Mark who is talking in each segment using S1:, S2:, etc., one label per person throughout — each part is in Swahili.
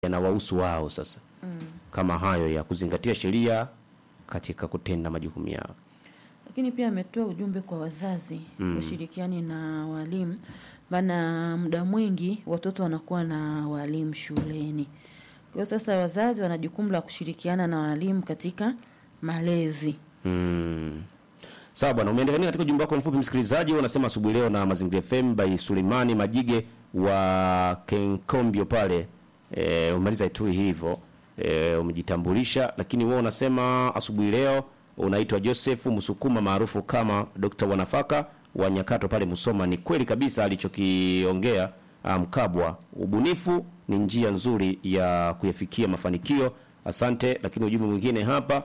S1: yanawahusu wao sasa kama hayo ya kuzingatia sheria katika kutenda majukumu yao.
S2: Lakini pia ametoa ujumbe kwa wazazi washirikiani na walimu, maana muda mwingi watoto wanakuwa na walimu shuleni. Kwa hiyo sasa wazazi wana jukumu la kushirikiana na walimu katika malezi.
S1: Mm. Sawa bwana, umeendelea katika ujumbe wako mfupi msikilizaji, unasema asubuhi leo na Mazingira FM by Sulimani Majige wa Kenkombio pale. E, umaliza tu hivyo. E, umejitambulisha lakini wewe unasema asubuhi leo unaitwa Joseph Msukuma maarufu kama Dr. Wanafaka wa Nyakato pale Musoma. Ni kweli kabisa alichokiongea ah, Mkabwa. Ubunifu ni njia nzuri ya kuyafikia mafanikio. Asante. Lakini ujumbe mwingine hapa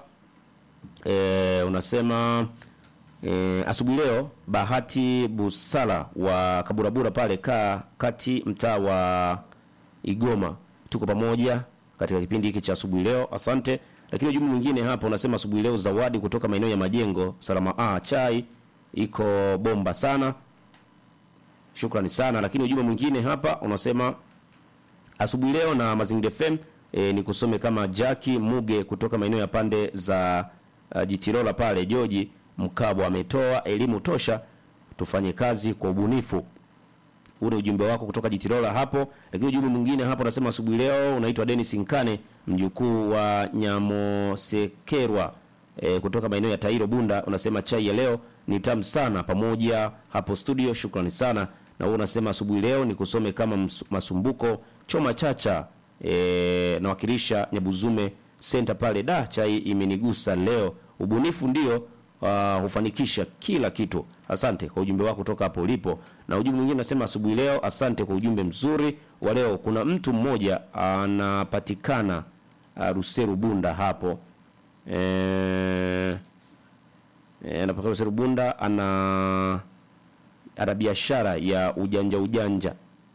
S1: e, unasema e, asubuhi leo Bahati Busala wa Kaburabura pale ka kati mtaa wa Igoma, tuko pamoja katika kipindi hiki cha asubuhi leo. Asante. Lakini ujumbe mwingine hapa unasema asubuhi leo zawadi kutoka maeneo ya Majengo Salama A chai iko bomba sana, shukrani sana. Lakini ujumbe mwingine hapa unasema asubuhi leo na Mazingira FM e, ni kusome kama Jaki Muge kutoka maeneo ya pande za uh, Jitirola pale Joji Mkabwa ametoa elimu tosha, tufanye kazi kwa ubunifu. Ule ujumbe wako kutoka Jitirola hapo. Lakini ujumbe mwingine hapo unasema asubuhi leo unaitwa Dennis Nkane mjukuu wa Nyamosekerwa e, kutoka maeneo ya Tairo Bunda, unasema chai ya leo ni tamu sana pamoja hapo studio, shukrani sana. Na wewe unasema asubuhi leo ni kusome kama ms- masumbuko choma chacha e, nawakilisha Nyabuzume Center pale. Da, chai imenigusa leo. Ubunifu ndio uh, hufanikisha kila kitu. Asante kwa ujumbe wako kutoka hapo ulipo. Na ujumbe mwingine unasema asubuhi leo, asante kwa ujumbe mzuri wa leo. Kuna mtu mmoja anapatikana uh, Ruseru Bunda hapo eh, eh, anapatikana Ruseru Bunda, ana ana biashara ya ujanja ujanja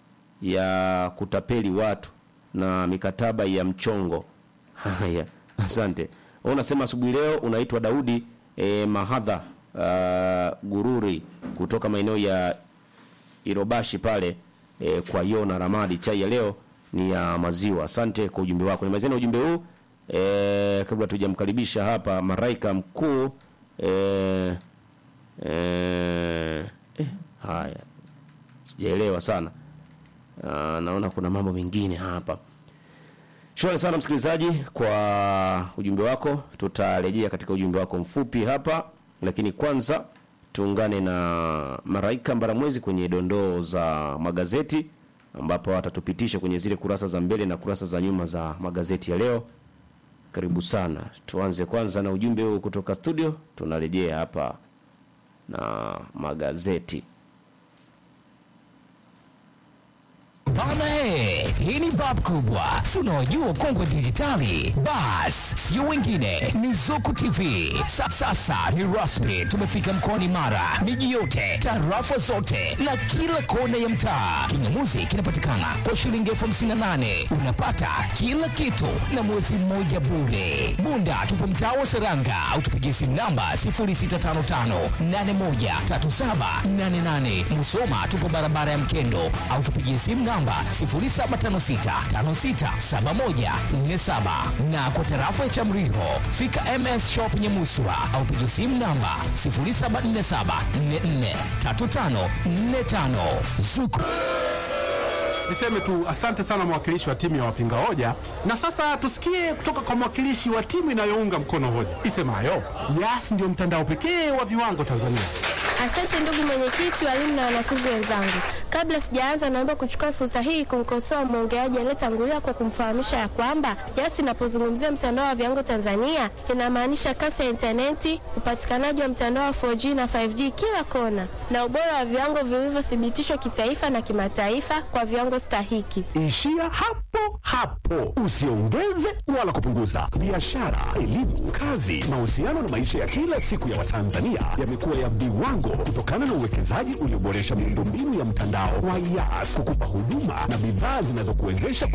S1: ya kutapeli watu na mikataba ya mchongo. Haya, asante. Wewe unasema asubuhi leo unaitwa Daudi e, Mahadha uh, Gururi kutoka maeneo ya Irobashi pale e, kwa Yona Ramadi. Chai ya leo ni ya maziwa. Asante kwa ujumbe wako. Nimalizeni ujumbe huu e, kabla tujamkaribisha hapa maraika mkuu e, e, eh, haya sijaelewa sana. Ah, naona kuna mambo mengine hapa. Shukrani sana msikilizaji kwa ujumbe wako. Tutarejea katika ujumbe wako mfupi hapa, lakini kwanza tuungane na Maraika Mbaramwezi kwenye dondoo za magazeti, ambapo atatupitisha kwenye zile kurasa za mbele na kurasa za nyuma za magazeti ya leo. Karibu sana. Tuanze kwanza na ujumbe huu kutoka studio, tunarejea hapa na magazeti.
S3: Bana he, hii ni bab kubwa, si unaojua ukongwe dijitali? Bas, sio wengine, ni Zuku TV. Sa, sasa ni rasmi, tumefika mkoani Mara, miji yote, tarafa zote na kila kona ya mtaa. Kingamuzi kinapatikana kwa shilingi elfu hamsini na nane unapata kila kitu na mwezi mmoja bure. Bunda tupo mtaa wa Seranga au tupigie simu namba 0655813788. Musoma tupo barabara ya Mkendo au tupigie simu namba 0756567147 na kwa tarafa ya Chamriho fika MS Shop Nyamuswa au pigie simu namba 0747443545 Zuku
S4: Niseme tu asante sana mwakilishi wa timu ya wapinga hoja, na sasa tusikie kutoka kwa mwakilishi wa timu inayounga mkono hoja isemayo Yas ndio mtandao pekee wa viwango Tanzania.
S5: Asante ndugu mwenyekiti, walimu na wanafunzi wenzangu. Kabla sijaanza, naomba kuchukua fursa hii kumkosoa mwongeaji aliyetangulia kwa kumfahamisha ya kwamba Yas inapozungumzia mtandao wa viwango Tanzania inamaanisha kasi ya intaneti, upatikanaji wa mtandao wa 4G na 5G kila kona, na ubora wa viwango vilivyothibitishwa kitaifa na kimataifa kwa viwango stahiki.
S6: Ishia hapo hapo, usiongeze wala kupunguza. Biashara, elimu, kazi, mahusiano na maisha ya kila siku ya Watanzania yamekuwa ya viwango kutokana na uwekezaji ulioboresha miundombinu ya mtandao wa Yas kukupa huduma na bidhaa zinazokuwezesha